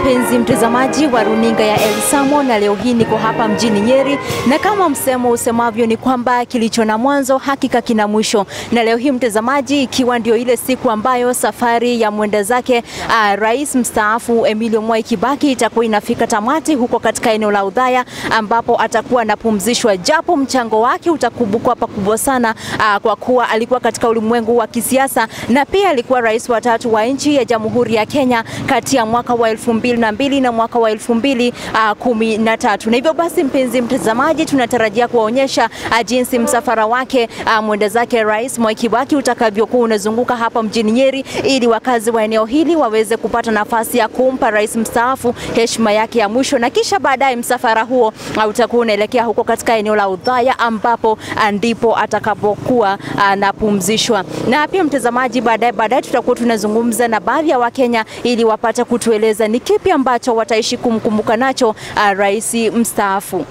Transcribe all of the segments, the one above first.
mpenzi mtazamaji wa runinga ya El Samo, na leo hii niko hapa mjini Nyeri, na kama msemo usemavyo ni kwamba kilicho na mwanzo hakika kina mwisho. Na leo hii mtazamaji, ikiwa ndio ile siku ambayo safari ya mwenda zake uh, rais mstaafu Emilio Mwai Kibaki itakuwa inafika tamati huko katika eneo la Udhaya, ambapo atakuwa anapumzishwa, japo mchango wake utakumbukwa pakubwa sana uh, kwa kuwa alikuwa katika ulimwengu wa kisiasa na pia alikuwa rais wa tatu wa nchi ya Jamhuri ya Kenya kati ya mwaka wa elfu mbili na mbili na mwaka wa elfu mbili uh, kumi na tatu. Na hivyo basi, mpenzi mtazamaji, tunatarajia kuwaonyesha uh, jinsi msafara wake uh, mwenda zake Rais Mwai Kibaki utakavyokuwa unazunguka hapa mjini Nyeri, ili wakazi wa eneo hili waweze kupata nafasi ya kumpa rais mstaafu heshima yake ya mwisho, na kisha baadaye msafara huo uh, utakuwa unaelekea huko katika eneo la Udhaya ambapo uh, ndipo atakapokuwa anapumzishwa. Uh, na pia mtazamaji, baadaye baadaye tutakuwa tunazungumza na baadhi ya Wakenya ili wapate kutueleza ni kipi ambacho wataishi kumkumbuka nacho uh, rais mstaafu.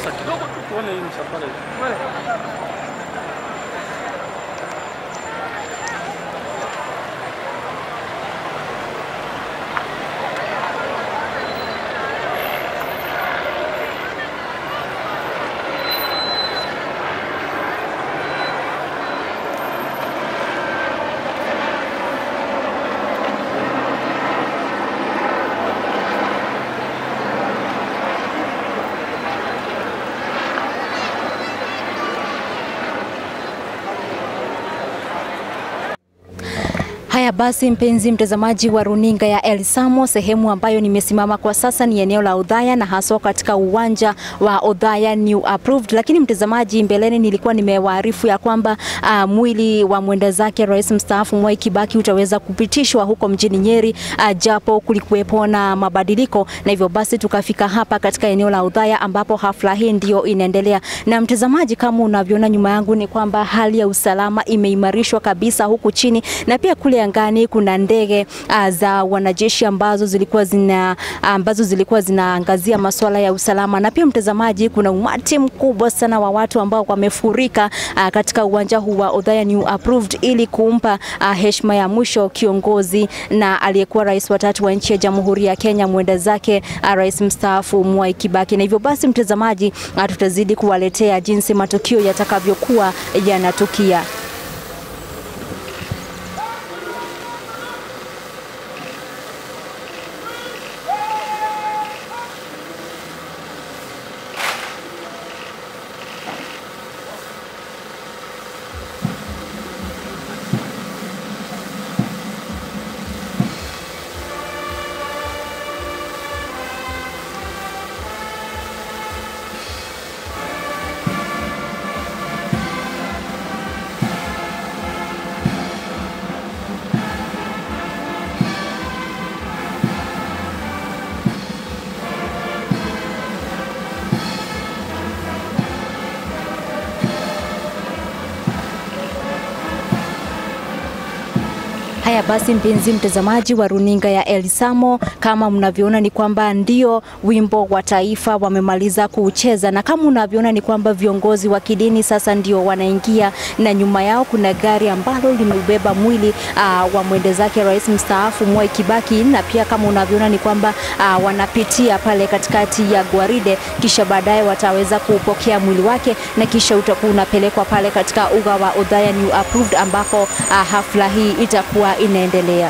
Haya basi, mpenzi mtazamaji wa runinga ya El Samo, sehemu ambayo nimesimama kwa sasa ni eneo la Udhaya na haswa katika uwanja wa Udhaya New Approved. Lakini mtazamaji, mbeleni nilikuwa nimewaarifu ya kwamba uh, mwili wa mwenda zake rais mstaafu Mwai Kibaki utaweza kupitishwa huko mjini Nyeri, uh, japo kulikuwepo na mabadiliko, na hivyo basi tukafika hapa katika eneo la Udhaya ambapo hafla hii ndio inaendelea. Na mtazamaji, kama unavyoona nyuma yangu ni kwamba hali ya usalama imeimarishwa kabisa huku chini na pia kule angani kuna ndege uh, za wanajeshi ambazo zilikuwa zina ambazo zilikuwa zinaangazia masuala ya usalama, na pia mtazamaji, kuna umati mkubwa sana wa watu ambao wamefurika uh, katika uwanja huu wa Udhaya New Approved ili kumpa uh, heshima ya mwisho kiongozi na aliyekuwa rais wa tatu wa nchi ya Jamhuri ya Kenya mwenda zake uh, rais mstaafu Mwai Kibaki. Na hivyo basi, mtazamaji, uh, tutazidi kuwaletea jinsi matukio yatakavyokuwa yanatukia. Haya basi, mpenzi mtazamaji wa runinga ya El Samo, kama mnavyoona ni kwamba ndio wimbo wa taifa wamemaliza kuucheza, na kama unavyoona ni kwamba viongozi wa kidini sasa ndio wanaingia, na nyuma yao kuna gari ambalo limeubeba mwili uh, wa mwende zake rais mstaafu Mwai Kibaki, na pia kama unavyoona ni kwamba uh, wanapitia pale katikati ya gwaride, kisha baadaye wataweza kupokea mwili wake, na kisha utakuwa unapelekwa pale katika uga wa Udhaya New Approved ambako uh, hafla hii itakuwa inaendelea.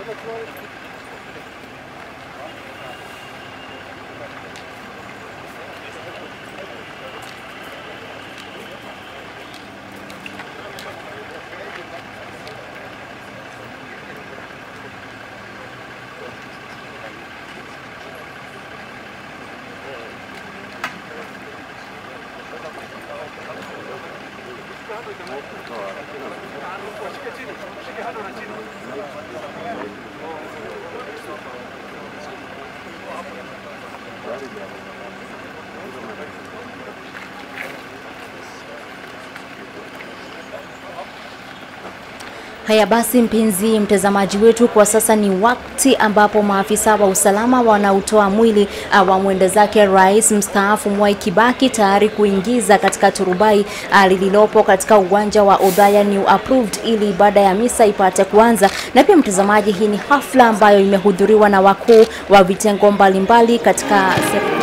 Haya basi, mpenzi mtazamaji wetu, kwa sasa ni wakati ambapo maafisa wa usalama wanautoa mwili uh, wa mwenda zake rais mstaafu Mwai Kibaki tayari kuingiza katika turubai uh, lililopo katika uwanja wa Othaya New Approved ili ibada ya misa ipate kuanza. Na pia mtazamaji, hii ni hafla ambayo imehudhuriwa na wakuu wa vitengo mbalimbali katika serikali.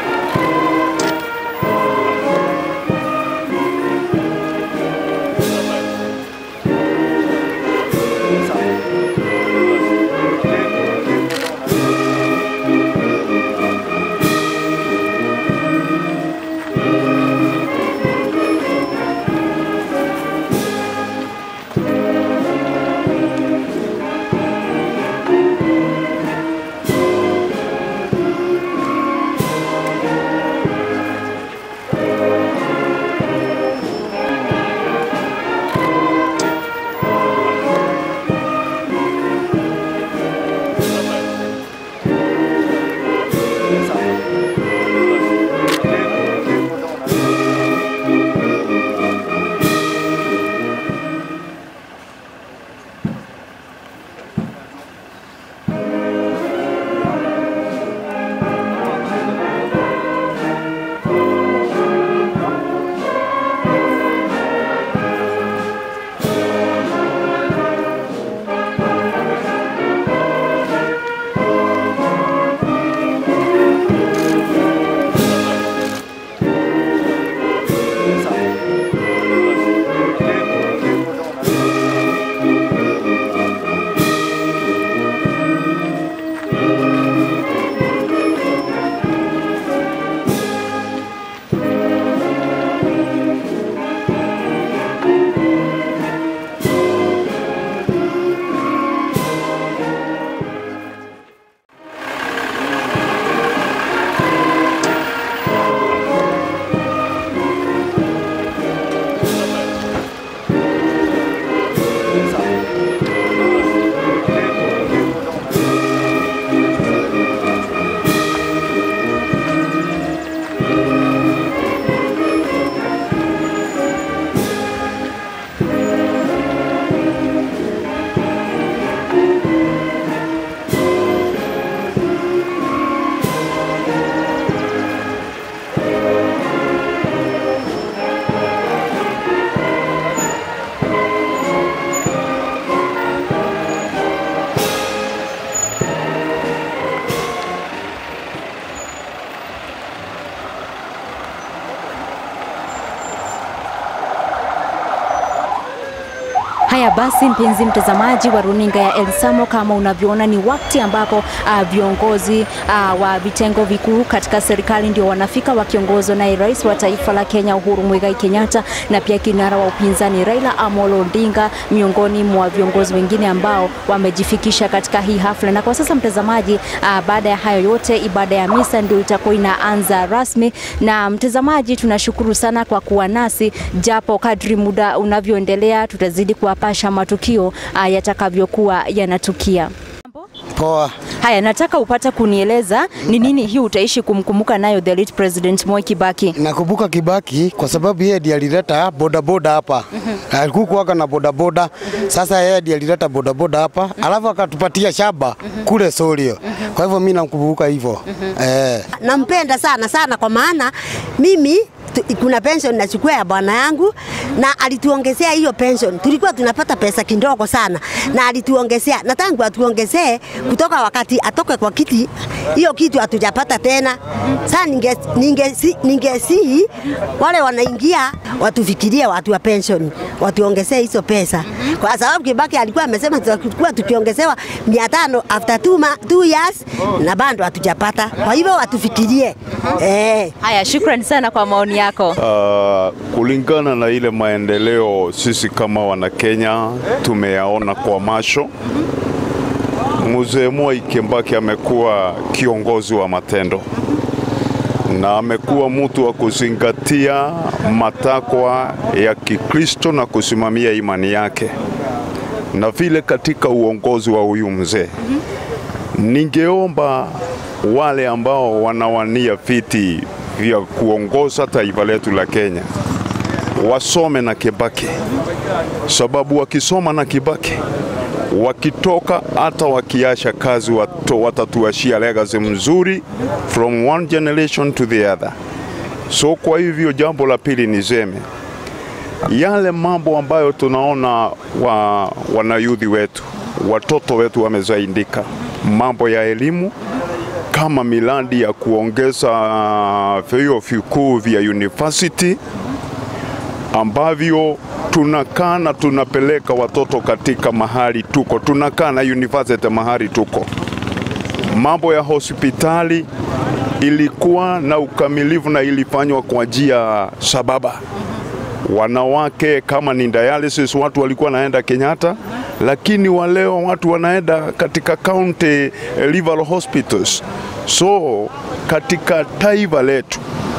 Haya basi, mpenzi mtazamaji wa runinga ya El Samo, kama unavyoona ni wakati ambapo uh, viongozi uh, wa vitengo vikuu katika serikali ndio wanafika wakiongozwa naye rais wa taifa la Kenya Uhuru Muigai Kenyatta na pia kinara wa upinzani Raila Amolo Odinga, miongoni mwa viongozi wengine ambao wamejifikisha katika hii hafla. Na kwa sasa mtazamaji, uh, baada ya hayo yote, ibada ya misa ndio itakuwa inaanza rasmi. Na mtazamaji, tunashukuru sana kwa kuwa nasi, japo kadri muda unavyoendelea tutazidi kuwapasha matukio uh, yatakavyokuwa yanatukia. Poa. Haya, nataka upate kunieleza ni nini hii utaishi kumkumbuka nayo the late president Mwai Kibaki. Nakumbuka Kibaki kwa sababu yeye ndiye alileta bodaboda hapa. Alikuwa na bodaboda. Sasa yeye ndiye alileta bodaboda hapa, alafu akatupatia shamba kule Sorio. Kwa hivyo mimi nakumbuka hivyo. Eh. Nampenda sana sana kwa maana mimi tu, kuna pension nachukua ya bwana yangu na alituongezea hiyo pension. Tulikuwa tunapata pesa kidogo sana na alituongezea, na tangu atuongezee kutoka wakati atoke kwa kiti hiyo kitu hatujapata tena. Sasa ninge ningesi ningesihi wale wanaingia watufikirie watu wa pension, watuongezee hizo pesa, kwa sababu Kibaki alikuwa amesema tutakuwa tukiongezewa mia tano after two, ma, two years na bado hatujapata. Kwa hivyo watufikirie eh. Haya, shukrani sana kwa maoni yako. Uh, kulingana na ile maendeleo sisi kama Wanakenya tumeyaona kwa macho. Mzee Mwai Kibaki amekuwa kiongozi wa matendo na amekuwa mtu wa kuzingatia matakwa ya Kikristo na kusimamia imani yake, na vile katika uongozi wa huyu mzee, ningeomba wale ambao wanawania viti vya kuongoza taifa letu la Kenya wasome na Kibaki, sababu wakisoma na Kibaki wakitoka hata wakiacha kazi wato, watatuashia legacy mzuri from one generation to the other. So kwa hivyo jambo la pili niseme yale mambo ambayo tunaona wa, wanayudhi wetu watoto wetu wamezaindika, mambo ya elimu kama miladi ya kuongeza vyuo vikuu vya university ambavyo tunakaa na tunapeleka watoto katika mahali tuko, tunakaa na university mahali tuko. Mambo ya hospitali ilikuwa na ukamilifu na ilifanywa kwa njia sababa. Wanawake kama ni dialysis, watu walikuwa naenda Kenyatta, lakini waleo watu wanaenda katika county level hospitals. So katika taifa letu,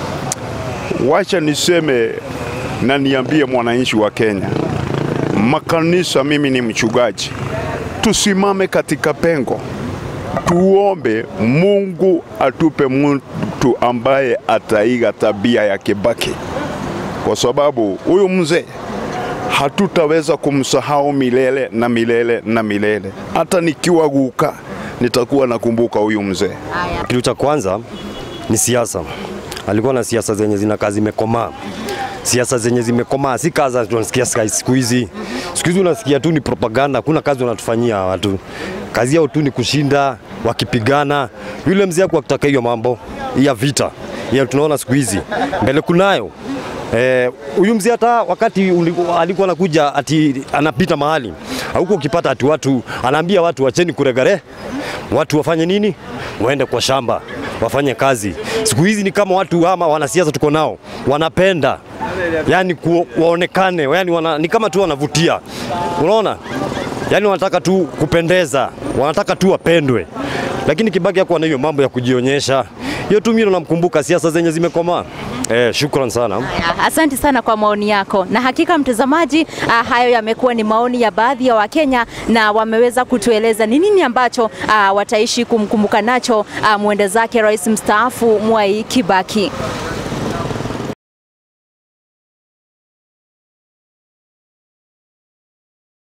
wacha niseme na niambie mwananchi wa Kenya, makanisa, mimi ni mchungaji, tusimame katika pengo, tuombe Mungu atupe mtu ambaye ataiga tabia ya Kibaki, kwa sababu huyu mzee hatutaweza kumsahau milele na milele na milele. Hata nikiwa guka nitakuwa nakumbuka huyu mzee. Kitu cha kwanza ni siasa. Alikuwa na siasa zenye zinakaa zimekomaa siasa zenye zimekomaa, si kazi tunasikia siku hizi. Siku hizi unasikia tu ni propaganda, hakuna kazi wanatufanyia watu. Kazi yao tu ni kushinda wakipigana. Yule mzee kwa kutaka hiyo mambo ya vita ya tunaona siku hizi mbele kunayo huyu eh, mzee hata wakati alikuwa anakuja ati anapita mahali huko, ukipata ati watu anaambia watu wacheni kuregare, watu wafanye nini? Waende kwa shamba wafanye kazi. Siku hizi ni kama watu ama wanasiasa tuko nao wanapenda yani ku, waonekane yani wana, ni kama tu wanavutia, unaona, yani wanataka tu kupendeza, wanataka tu wapendwe, lakini Kibaki hakuwa na hiyo mambo ya kujionyesha. Hiyo tu mimi namkumbuka siasa zenye zimekomaa. Eh, shukran sana. Haya, Asante sana kwa maoni yako, na hakika mtazamaji, ah, hayo yamekuwa ni maoni ya baadhi ya Wakenya na wameweza kutueleza ni nini ambacho ah, wataishi kumkumbuka nacho ah, mwenda zake rais mstaafu Mwai Kibaki.